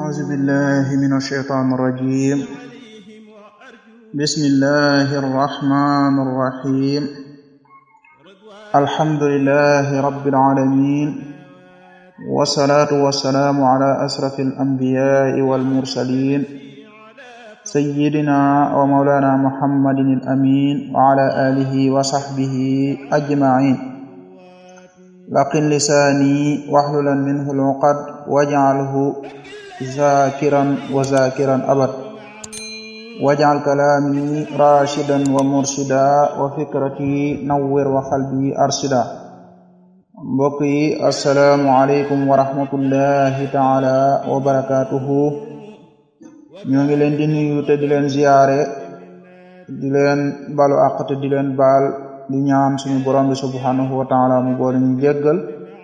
أعوذ بالله من الشيطان الرجيم بسم الله الرحمن الرحيم الحمد لله رب العالمين والصلاة والسلام على أشرف الأنبياء والمرسلين سيدنا ومولانا محمد الأمين وعلى آله وصحبه أجمعين لقن لساني واحللا منه العقد واجعله ذاكرا وذاكرا أبد واجعل كلامي راشدا ومرشدا وفكرتي نور وقلبي أرشدا mbokk yi asalaamualeykum wa rahmatullahi taala wa barakatuhu ñoo ngi leen di nuyu te di leen ziyaare di leen balu àq te di leen baal di ñaan suñu borom bi subhanahu wa taala mu boole ñu jéggal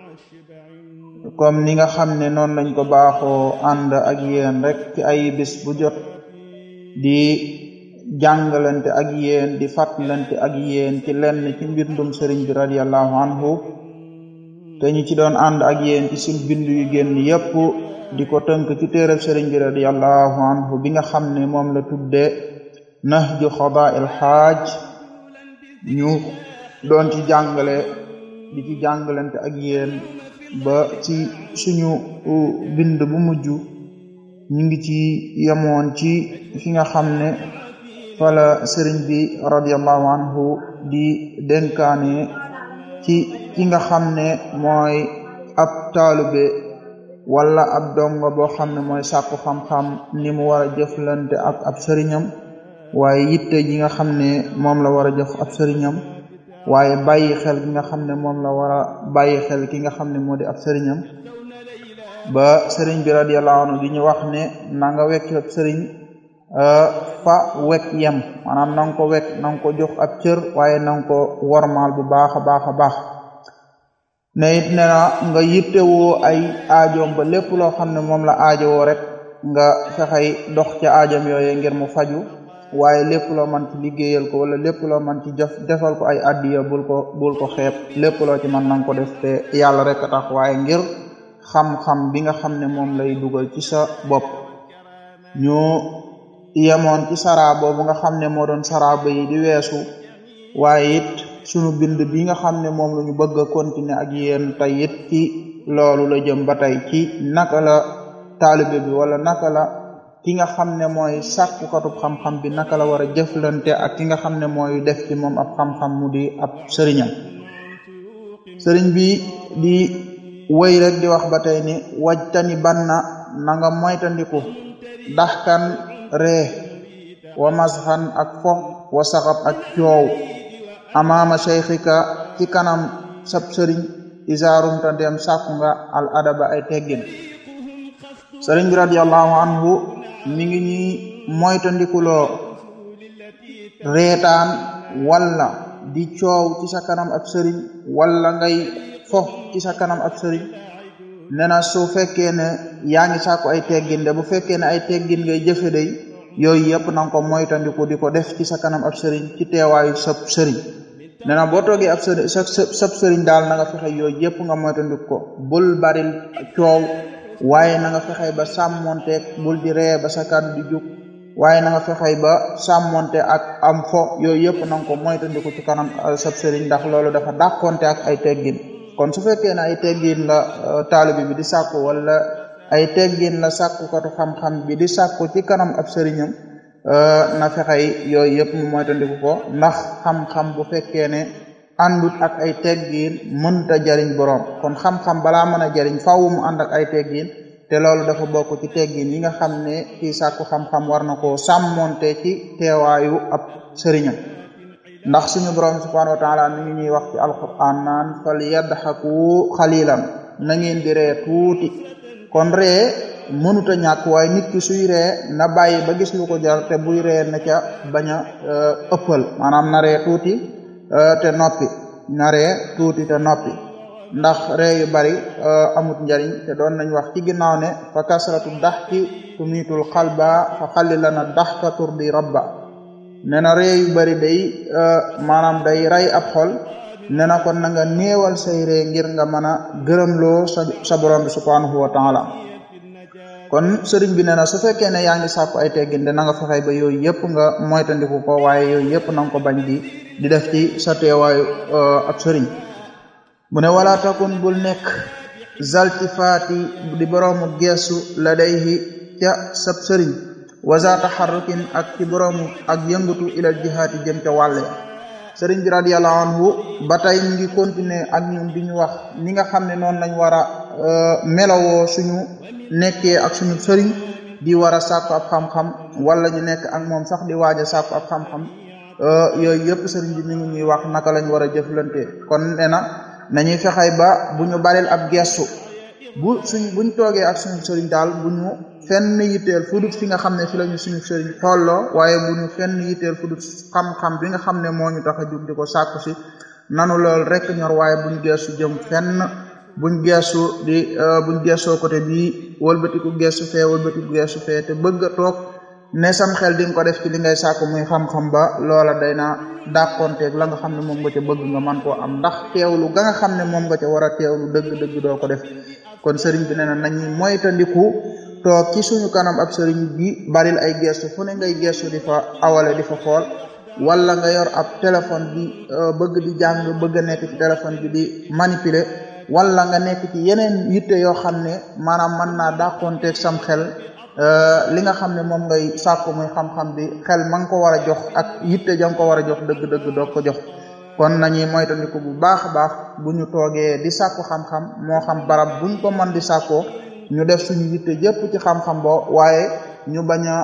comme ni nga xam ne noonu lañ ko baaxoo ànd ak yéen rek ci ay bis bu jot di jàngalante ak yéen di fàttalante ak yéen ci lenn ci mbindum sëriñ bi radiallahu anhu te ñu ci doon ànd ak yéen ci suñ bind yu génn yépp di ko tënk ci téereb sëriñ bi radiallahu anhu bi nga xam ne moom la tudde nahju xadaa'il xaaj ñu doon ci jàngale di ci jàngalante ak yéen ba ci suñu bind bu mujj ñu ngi ci yemoon ci fi nga xam ne fala sëriñ bi radiallahu anhu di dénkaane ci ki nga xam ne mooy ab taalube wala ab dongo boo xam ne mooy sàkku xam-xam ni mu war a jëflante ak ab sëriñam waaye yitte ji nga xam ne moom la war a jëf ab sëriñam waaye bàyyi xel ki nga xam ne moom la war a bàyyi xel ki nga xam ne moo di ab sëriñam ba sëriñ bi radiyallahu anhu di ñu wax ne na nga wekk ab sëriñ fa wekk yem maanaam na nga ko wekk na nga ko jox ab cër waaye na nga ko wormaal bu baax a baax a baax ne it ne na nga yittewoo ay aajoom ba lépp loo xam ne moom la aajowoo rek nga fexey dox ca aajom yooye ngir mu faju waaye lépp loo man ci liggéeyal ko wala lépp loo man ci jëf defal ko ay addiya bul ko bul ko xeeb lépp loo ci man nanga ko def te yàlla rek a tax waaye ngir xam-xam bi nga xam ne moom lay dugal ci sa bopp ñu yemoon ci saraa boobu nga xam ne moo doon saraaba yi di weesu waaye it sunu bind bi nga xam ne moom la ñu bëgg a continuer ak yéen tey it ci loolu la jëm ba tey ci naka la taalibe bi wala naka la ki nga xam ne mooy sàkkukatub xam-xam bi naka la war a jëflante ak ki nga xam ne mooy def ci moom ab xam-xam mu di ab sëriñam sëriñ bi di wëy rek di wax ba tey ni wajtani banna na nga moytandiku daxkan ree wa masxan ak fo wa saxab ak coow amaama cheikhika ci kanam sab sëriñ isaarumta dem sàkku nga al adaba ay teggin sëriñ bi radiallahu anhu mi ngi ñuy moytandikuloo reetaan walla di coow ci sa kanam ab sëriñ walla ngay fo ci sa kanam ab sëriñ nee na su fekkee ne yaa ngi sàkku ay teggin de bu fekkee ne ay teggin ngay jëfe day yooyu yëpp na nga ko moytandiku di ko def ci sa kanam ab sëriñ ci teewaayu sab sëriñ nee na boo toogee ab sëriñ sa sab sëriñ daal na nga fexe yooyu yëpp nga moytandiku ko bul baril coow waaye na nga fexey ba sàmmonte bul di ree ba sa kàddu di jug waaye na nga fexey ba sàmmonte ak am fo yooyu yëpp na nga ko moytandiku ci kanam sab sëriñ ndax loolu dafa dàqonte ak ay teggin kon su fekkee ne ay teggin la taalibi bi di sàkku wala ay teggin la sàkkukatu xam-xam bi di sàkku ci kanam ab sëriñam na fexey yooyu yëpp mu moytandiku ko ndax xam-xam bu fekkee ne àndut ak ay teggin mënta jariñ borom kon xam-xam balaa mën a jariñ faaw mu ànd ak ay teggin te loolu dafa bokk ci teggin yi nga xam ne kii sàkku xam-xam war na koo sàmmonte ci teewaayu ab sëriñam ndax suñu borom subhanahu wa taala mi ngi ñuy wax ci alquran naan fal yadxaku xalilan na ngeen di ree tuuti kon ree mënut a ñàkk waaye nit ki suy ree na bàyyi ba gis lu ko jar te buy ree na ca bañ a ëppal maanaam na ree tuuti te noppi naree tuuti te noppi ndax ree yu bari amut njariñ te doon nañ wax ci ginnaaw ne fa kasratu daxki tumiitul xalba fa xallilana daxka turdi rabba nee na ree yu bari day maanaam day ray ab xol nee na kon na nga néewal say ree ngir nga mën a gërëmloo sa sa borom bi subhanahu wa taala kon sëriñ bi nee na su fekkee ne yaa ngi sàkku ay teggin de na nga fexe ba yooyu yëpp nga moytandiku ko waaye yooyu yëpp na nga ko bañ di di def ci sa teewaayu ab sëriñ mu ne wala takun bul nekk zaltifaati di boroomu geesu la dayhi ca sab sëriñ waza taxarrukin ak ci boroomu ak yëngatu ilal jihaati jëm ca wàlle sëriñ bi radiyallahu anhu ba tey ñu ngi continuer ak ñun di ñu wax ni nga xam ne noonu lañ war a melawoo suñu nekkee ak suñu sëriñ di war a sàkku ab xam-xam wala ñu nekk ak moom sax di waaj a sàkku ab xam-xam yooyu yëpp sëriñ bi mi ngi ñuy wax naka lañ war a jëflante kon nee na nañuy fexey ba bu ñu baril ab gestu bu suñ buñ toogee ak suñu sëriñ daal bu ñu fenn yitteel fu dut fi nga xam ne fi lañu suñu sëriñ xolloo waaye bu ñu fenn yitteel fu dut xam-xam bi nga xam ne moo ñu tax a jug di ko sàkku si nanu lool rek ñor waaye buñ geesu jëm fenn buñ geesu di buñ geesoo côté bii wëlbatiku geesu fee wëlbatiku geesu fee te bëgg a toog ne sam xel di nga ko def ci li ngay sàkku muy xam-xam ba loola day na dàqonteeg la nga xam ne moom nga ca bëgg nga man koo am ndax teewlu ga nga xam ne moom nga ca war a teewlu dëgg-dëgg doo ko def kon sëriñ bi nee na nañu moytandiku toog ci suñu kanam ab sëriñ bi baril ay gestu fu ne ngay gestu di fa awale di fa xool wala nga yor ab téléphone bi bëgg di jàng bëgg a nekk ci téléphone bi di manipuler wala nga nekk ci yeneen yitte yoo xam ne maanaam mën naa dàqonteeg sam xel li nga xam ne moom ngay sàkku muy xam-xam bi xel ma nga ko war a jox ak yitte ja nga ko war a jox dëgg-dëgg doo ko jox kon nañuy moytandiku bu baax a baax bu ñu toogee di sàkku xam-xam moo xam barab buñ ko mën di sàkkoo ñu def suñu yitte jëpp ci xam-xam boo waaye ñu bañ a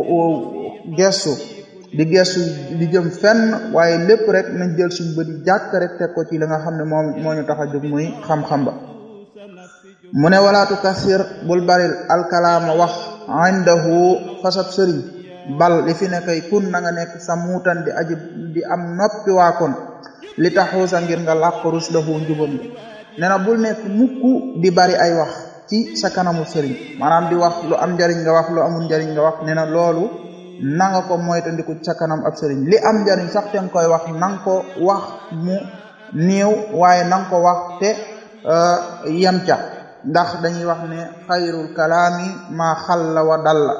gestu di gestu di jëm fenn waaye lépp rek nañ jël suñu bëri jàkk rek teg ko ci li nga xam ne moom moo ñu tax a jóg muy xam-xam ba mu ne walaatu kasir bul baril alkalaama wax indahu fasab sëriñ bal li fi ne kay kun na nga nekk sa muutan di aji di am noppi waa kon li taxuusa ngir nga làq rus lahu njubam bi nee na bul nekk mukk di bari ay wax ci sa kanamu sëriñ maanaam di wax lu am njariñ nga wax lu amul njariñ nga wax nee na loolu na nga ko moytandiku sa kanam ab sëriñ li am njariñ sax te nga koy wax na nga ko wax mu néew waaye na nga ko wax te yem ca ndax dañuy wax ne xayrul kalaami maa xalla wa dalla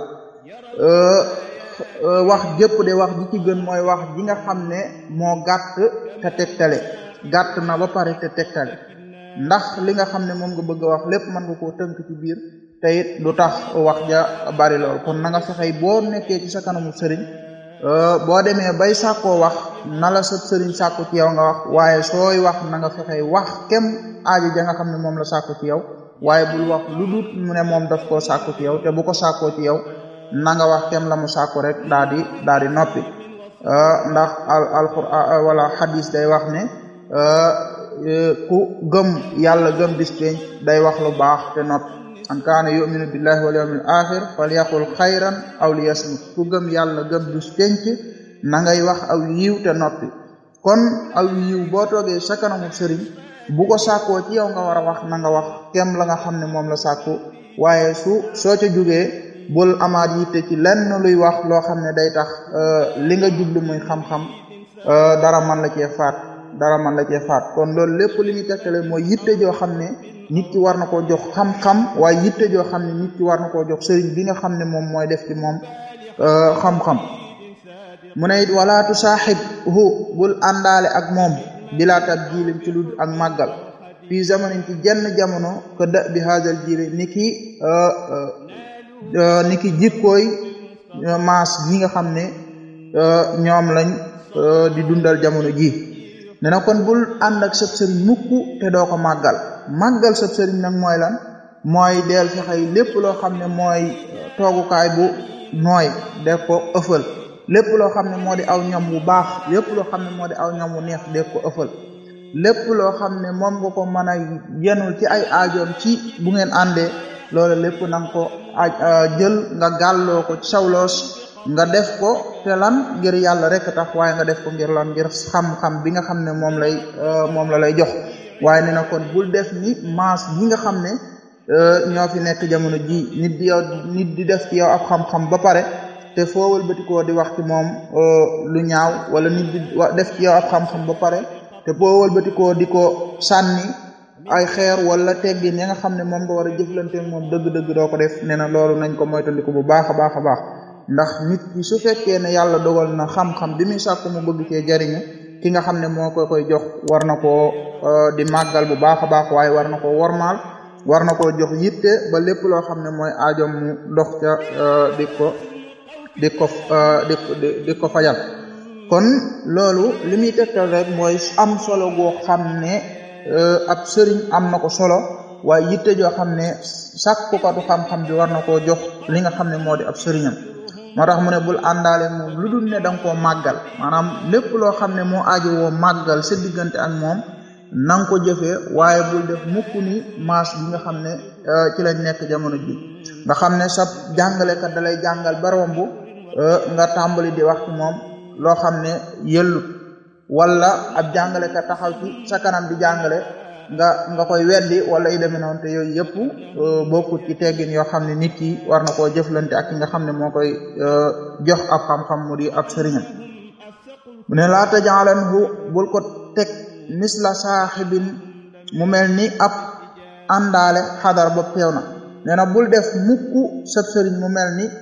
wax jëpp de wax ji ci gën mooy wax ji nga xam ne moo gàtt te tegtale gàtt na ba pare te tegtale ndax li nga xam ne moom nga bëgg a wax lépp mën nga koo tënk ci biir te it du tax wax ja bari lool kon na nga fexey boo nekkee ci sa kanamu sëriñ boo demee bay sàkkoo wax na la sa sëriñ sàkku ci yow nga wax waaye sooy wax na nga fexey wax kem aaji ja nga xam ne moom la sàkku ci yow waaye bul wax lu dut mu ne moom daf koo sàkku ci yow te bu ko sàkkoo ci yow na nga wax kem la mu sàkku rek daa di daa di noppi ndax al alquran wala xadis day wax ne ku gëm yàlla gëm bis penc day wax lu baax te noppi an kaana yuminu billahi wal yawmil axir falyaqul xayran aw liyasmut ku gëm yàlla gëm bis penc na ngay wax aw yiw te noppi kon aw yiw boo toogee sa kanamu sëriñ bu ko sàkkoo ci yow nga war a wax na nga wax kem la nga xam ne moom la sàkku waaye su soo ca jugee bul amaat yitte ci lenn luy wax loo xam ne day tax li nga jublu muy xam-xam dara man la cee faat dara man la cee faat kon loolu lépp li ñu tekkale mooy yitte joo xam ne nit ki war na koo jox xam-xam waaye yitte joo xam ne nit ki war na koo jox sëriñ bi nga xam ne moom mooy def ci moom xam-xam mu ne it wala tu saaxib hu bul àndaale ak moom bilaa tab jiilim ci lu ak màggal fii zamanin ci jenn jamono ko da bi haajal jiili ni ki ni ki jikkooy maas gi nga xam ne ñoom lañ di dundal jamono ji ne na kon bul ànd ak sab sëriñ mukk te doo ko màggal màggal sab sëriñ nag mooy lan mooy deel fexey lépp loo xam ne mooy toogukaay bu nooy def ko ëffal lépp loo xam ne moo di aw ñam bu baax lépp loo xam ne moo di aw ñam bu neex def ko ëffal lépp loo xam ne moom nga ko mën a yenul ci ay aajoom ci bu ngeen àndee loolu lépp na nga ko jël nga gàlloo ko ci sawloos nga def ko te lan ngir yàlla rek tax waaye nga def ko ngir lan ngir xam-xam bi nga xam ne moom lay moom la lay jox waaye ne na kon bul def ni maas gi nga xam ne ñoo fi nekk jamono ji nit di yow nit di def ci yow ab xam-xam ba pare te foo wëlbatikoo di wax ci moom lu ñaaw wala nit di def ci yow ab xam-xam ba pare te foo wëlbatikoo di ko sànni ay xeer wala teggin ya nga xam ne moom nga war a jëflante moom dëgg-dëgg doo ko def nee na loolu nañ ko moytandiku bu baax a baax a baax ndax nit ki su fekkee ne yàlla dogal na xam-xam bi muy sàkku mu bëgg cee jariñu ki nga xam ne moo ko koy jox war na koo di màggal bu baax a baax waaye war na koo wormaal war na koo jox yitte ba lépp loo xam ne mooy aajom mu dox ca di ko di ko di di ko fajal kon loolu li muy tegtal rek mooy am solo goo xam ne ab sëriñ am na ko solo waaye yitte joo xam ne sàkkukatu xam-xam bi war na koo jox li nga xam ne moo di ab sëriñam moo tax mu ne bul àndaale moom lu dul ne da nga koo màggal maanaam lépp loo xam ne moo aajo woo màggal sa diggante ak moom na nga ko jëfee waaye bul def mukk ni maas bi nga xam ne ci lañ nekk jamono ji nga xam ne sa jàngalekat da lay jàngal ba romb nga tàmbali di wax ci moom loo xam ne yellut wala ab jàngalekat taxaw ci sa kanam di jàngale nga nga koy weddi wala yu demee noonu te yooyu yëpp bokkut ci teggin yoo xam ne nit ki war na koo jëflante ak ki nga xam ne moo koy jox ab xam-xam mu di ab sëriñam mu ne laa tajaalanhu bul ko teg misla saaxibin mu mel ni ab àndaale xadar ba teew na nee na bul def mukk sab sëriñ mu mel ni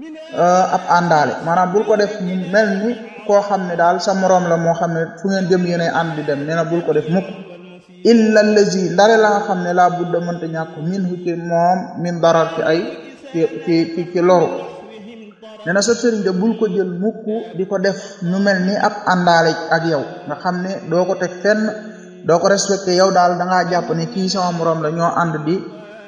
ab àndaale maanaam bul ko def mu mel ni koo xam ne daal sa moroom la moo xam ne fu ngeen jëm yéenay ànd di dem nee na bul ko def mukk illa lazi ndare la nga xam ne laa budda mënta ñàkk min hu ci moom min darar ci ay ci ci ci ci loru nee na sa sëriñ de bul ko jël mukk di ko def ñu mel ni ab àndaale ak yow nga xam ne doo ko teg fenn doo ko respecté yow daal da ngaa jàpp ne kii sama moroom la ñoo ànd di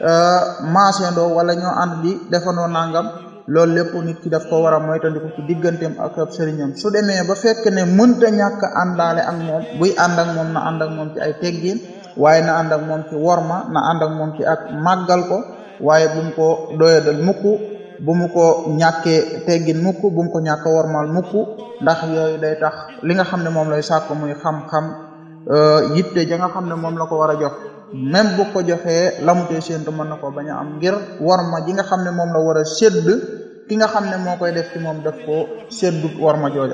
maasendoo wala ñoo ànd di defandoo nangam loolu lépp nit ki daf ko war a moytandiku ci digganteem ak ab sëriñam su demee ba fekk ne mënta ñàkk àndaale ak moom buy ànd ak moom na ànd ak moom ci ay teggin waaye na ànd ak moom ci worma na ànd ak moom ci ak màggal ko waaye bu mu ko doyadal mukk bu mu ko ñàkkee teggin mukk bu mu ko ñàkk wormal mukk ndax yooyu day tax li nga xam ne moom lay sàkk muy xam-xam yitte ja nga xam ne moom la ko war a jox même bu ko joxee lamutee séentu mën na ko bañ a am ngir worma ji nga xam ne moom la war a sédd ki nga xam ne moo koy def ci moom def ko séddut worma jooja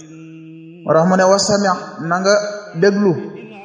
moo tax mu ne wasami na nga déglu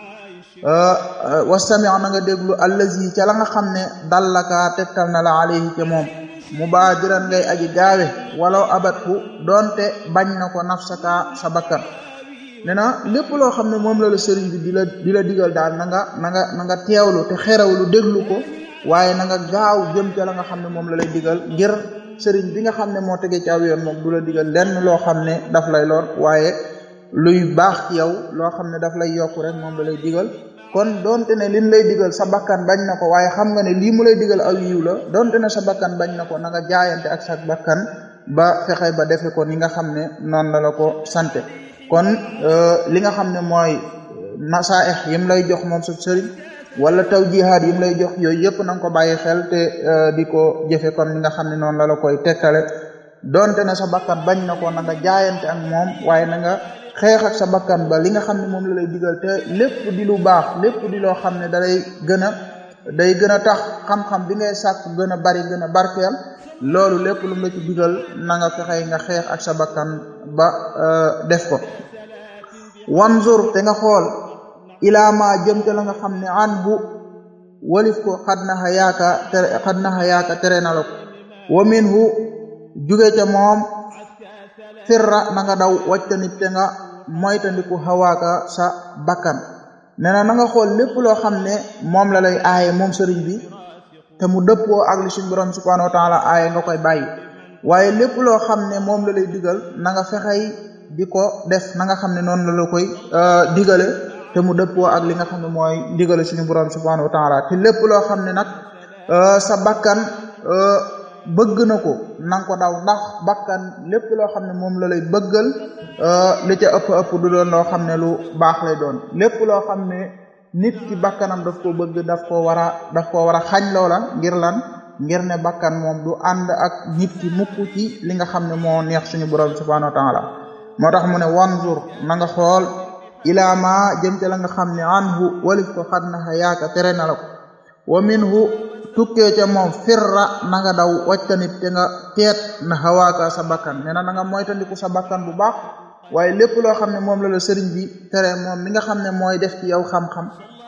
wasami na nga déglu allazi ca la nga xam ne dallaka tegtal na la alayhi ca moom mubaadiran ngay aji gaawe walaw abatku doonte bañ na ko nafsaka sa bakkan nee na lépp loo xam ne moom la la sëriñ bi di la di la digal daal na nga na nga na nga teewlu te xerawlu déglu ko waaye na nga gaaw jëm ca la nga xam ne moom la lay digal ngir sëriñ bi nga xam ne moo tegee ci aw yoon moom du la digal lenn loo xam ne daf lay lor waaye luy baax ci yow loo xam ne daf lay yokku rek moom la lay digal kon donte ne liñ lay digal sa bakkan bañ na ko waaye xam nga ne lii mu lay digal aw yiw la donte ne sa bakkan bañ na ko na nga jaayante ak sa bakkan ba fexe ba defe ko ni nga xam ne noonu la la ko sante kon li nga xam ne mooy nasaaix yim lay jox moom sa sëriñ wala tawjihaat yim lay jox yooyu yëpp na nga ko bàyyi xel te di ko jëfe comme li nga xam ne noonu la la koy tegtale donte ne sa bakkan bañ na ko na nga jaayante ak moom waaye na nga xeex ak sa bakkan ba li nga xam ne moom la lay digal te lépp di lu baax lépp di loo xam ne da lay gën a day gën a tax xam-xam bi ngay sàkk gën a bari gën a barkeel loolu lépp lu la ci digal na nga fexe nga xeex ak sa bakkan ba def ko wanzur te nga xool ilaa ma jëm te la nga xam ne an bu walif ko xad naxa yaaka tere xad naxa yaaka tere na la ko wa minhu juge ca moom firra na nga daw wajtanit te nga moytandiku xawaaka sa bakkan nee na na nga xool lépp loo xam ne moom la lay aaye moom sëriñ bi te mu dëppoo ak li suñu borom subhanahu wa taala aaye nga koy bàyyi waaye lépp loo xam ne moom la lay digal na nga fexey di ko def na nga xam ne noonu la la koy digale te mu dëppoo ak li nga xam ne mooy digale suñu borom subhanahu wa taala te lépp loo xam ne nag sa bakkan bëgg na ko na nga ko daw ndax bakkan lépp loo xam ne moom la lay bëggal li ca ëpp ëpp du doon loo xam ne lu baax lay doon lépp loo xam ne nit ki bakkanam daf ko bëgg daf ko war a daf ko war a xañ loola ngir lan ngir ne bakkan moom du ànd ak nit ki mukk ci li nga xam ne moo neex suñu borom subhanahu wa taala moo tax mu ne wanzur na nga xool ilaa ma jëm ca la nga xam ne anhu walif ko xad na xa yaaka tere na la ko wa minhu tukkee ca moom firra na nga daw waccanit te nga teet na xawaaka sa bakkan nee na na nga moytandiku sa bakkan bu baax waaye lépp loo xam ne moom la la sëriñ bi tere moom mi nga xam ne mooy def ci yow xam-xam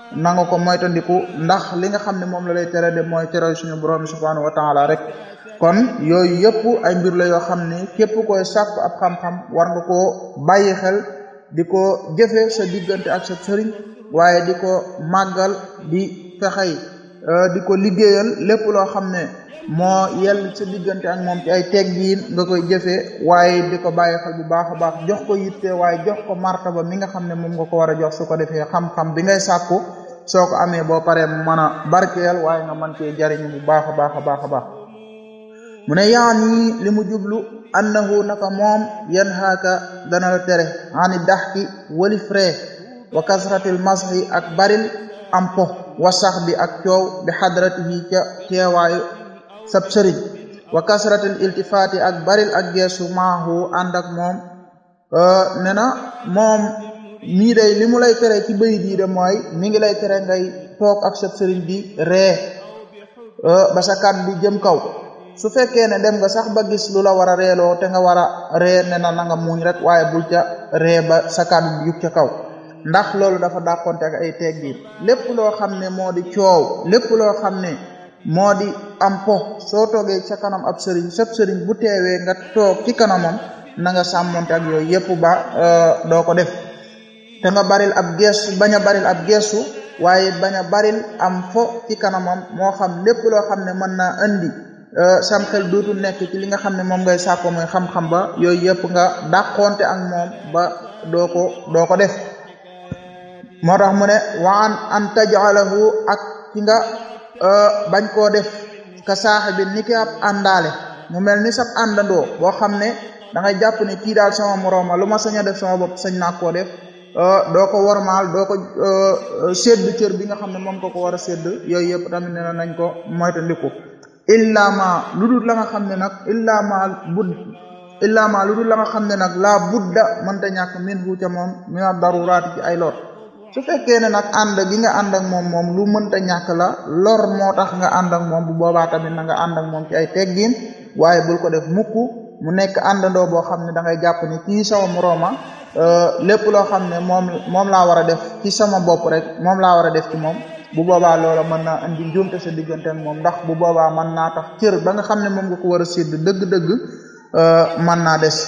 na nga ko moytandiku ndax li nga xam ne moom la lay tere de mooy tere suñu borom subhanahu wa taala rek kon yooyu yëpp ay mbir la yoo xam ne képp koy sàkk ab xam-xam war nga koo bàyyi xel di ko jëfe sa diggante ak sa sëriñ waaye di ko màggal di fexey di ko liggéeyal lépp loo xam ne moo yell sa diggante ak moom ci ay teggiin nga koy jëfee waaye di ko bàyyi xel bu baax a baax jox ko yitte waaye jox ko martaba mi nga xam ne moom nga ko war a jox su ko defee xam-xam bi ngay sàkku soo ko amee boo paree mën a barkeel waaye nga mën cee jariñu bu baax a baax a baax a baax mu ne yaani li mu jublu annahu naka moom yan haaka dana la tere ani daxki walif ree wa kasratil masxi ak baril am po wa sax bi ak coow bi xadratihi ca teewaayu sab sëriñ wa kasratil iltifaati ak baril ak geesu maahu ànd ak moom ne na moom mii day li mu lay tere ci bëy dii de mooy mi ngi lay tere ngay toog ak sab sëriñ di ree ba sa kàddu bi jëm kaw su fekkee ne dem nga sax ba gis lu la war a reeloo te nga war a ree ne na na nga muñ rek waaye bul ca ree ba sa kàddu bi yug ca kaw ndax loolu dafa dàqonte ak ay teggiin lépp loo xam ne moo di coow lépp loo xam ne moo di am po soo toogee sa kanam ab sëriñ sab sëriñ bu teewee nga toog ci kanamam na nga sàmmonte ak yooyu yëpp ba doo ko def te nga baril ab geesu bañ a baril ab geesu waaye bañ a baril am fo ci kanamam moo xam lépp loo xam ne mën naa andi sam xel dootul nekk ci li nga xam ne moom ngay sàkko mooy xam-xam ba yooyu yëpp nga dàqonte ak moom ba doo ko doo ko def moo tax mu ne wa an an tajalahu ak ci nga bañ koo def ka saaxi bi ni ki ab àndaale mu mel ni sab àndandoo boo xam ne da ngay jàpp ne kii daal sama morooma lu ma sañ a def sama bopp sañ naa koo def doo ko wormaal doo ko sédd cër bi nga xam ne moom ko ko war a sédd yooyu yëpp tamit nee na nañ ko moytandiku illa ma lu dul la nga xam ne nag illa ma bud illa ma lu dul la nga xam ne nag laa budda mënta ñàkk min hu ca moom mina daruraati ci ay lor su fekkee ne nag ànd gi nga ànd ak moom moom lu mënta ñàkk la lor moo tax nga ànd ak moom bu boobaa tamit na nga ànd ak moom ci ay teggin waaye bul ko def mukk mu nekk àndandoo boo xam ne da ngay jàpp ne kii sama morooma lépp loo xam ne moom moom laa war a def ci sama bopp rek moom laa war a def ci moom bu boobaa loola mën naa indi njuumte sa diggante ak moom ndax bu boobaa mën naa tax cër ba nga xam ne moom nga ko war a sédd dëgg-dëgg mën naa des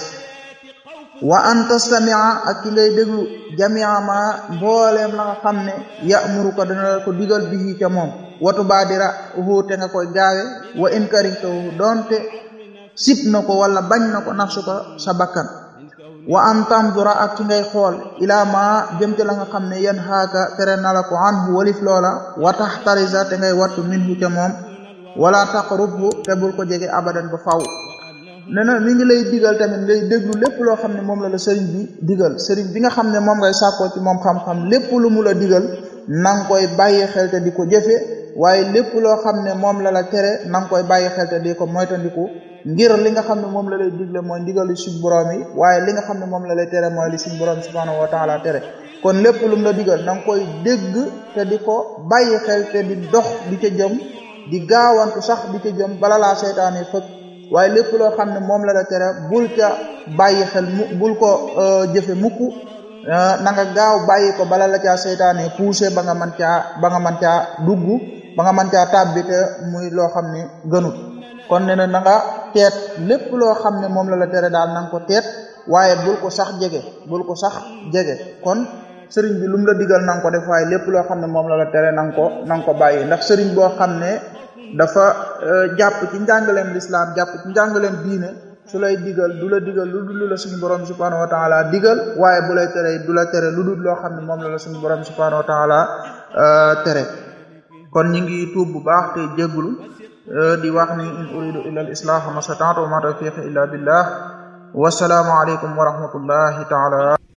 wa an tastamia ak ki ngay déglu jamia ma mbooleem la nga xam ne yamuru ko dana ko digal bihi ca moom watu baadira uhu te nga koy gaawe wa in karihtahu doonte sib na ko wala bañ na ko nafsu ko sa bakkan wa an tandura ak ki ngay xool ilaa ma jëm ci la nga xam ne yan xaaka tere na la ko anhu walif loola wa taxtarisa te ngay wattu minhu ca moom wala taqrubhu te bul ko jege abadan ba faw ne na mi ngi lay digal tamit ngay déglu lépp loo xam ne moom la la sëriñ bi digal sëriñ bi nga xam ne moom ngay sàkkoo ci moom xam-xam lépp lu mu la digal na nga koy bàyyi xel te di ko jëfe waaye lépp loo xam ne moom la la tere na nga koy bàyyi xel te di ko moytandiku ngir li nga xam ne moom la lay digle mooy ndigalu suñ borom yi waaye li nga xam ne moom la lay tere mooy li suñ borom subhanahu wa taala tere kon lépp lu mu la digal na nga koy dégg te di ko bàyyi xel te di dox di ca jëm di gaawantu sax di ca jëm bala laa seytaane fëkk waaye lépp loo xam ne moom la la tere bul ca bàyyi xel mu bul ko jëfe mukk na nga gaaw bàyyi ko bala la caa seytaane poussé ba nga mën caa ba nga mën caa dugg ba nga mën caa tàbbi te muy loo xam ne gënut kon ne na na nga teet lépp loo xam ne moom la la tere daal na nga ko teet waaye bul ko sax jege bul ko sax jege kon sëriñ bi lu mu la digal na nga ko def waaye lépp loo xam ne moom la la tere na nga ko na nga ko bàyyi ndax sëriñ boo xam ne dafa jàpp ci njàngaleem lislaam jàpp ci njàngaleem diine su lay digal du la digal lu dul la suñu borom subhanahu wa taala digal waaye bu lay tere du la tere lu dul loo xam ne moom la la suñu borom subhanahu wa taala tere kon ñi ngi tuub bu baax te jégglu di wax ni in uridu illa al islah ma stata'tu wa ma tawfiqi illa billah wasalaamu aleykum wa rahmatullahi taala